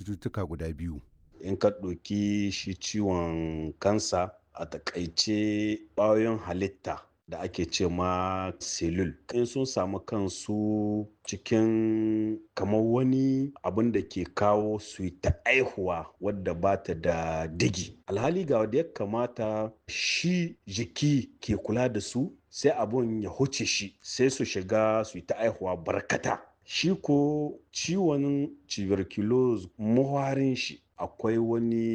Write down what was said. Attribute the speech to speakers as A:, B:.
A: cututtuka guda biyu.
B: in ka ɗauki shi ciwon kansa a takaice ƙwayoyin halitta da ake ce ma selul in sun samu kansu cikin kamar wani abin da ke kawo su yi ta aihuwa wadda ba ta da digi alhali ga wadda ya kamata shi jiki ke kula da su sai abun ya huce shi sai su shiga su yi ta aihuwa barkata shi ko ciwon tuberculosis muharin shi akwai wani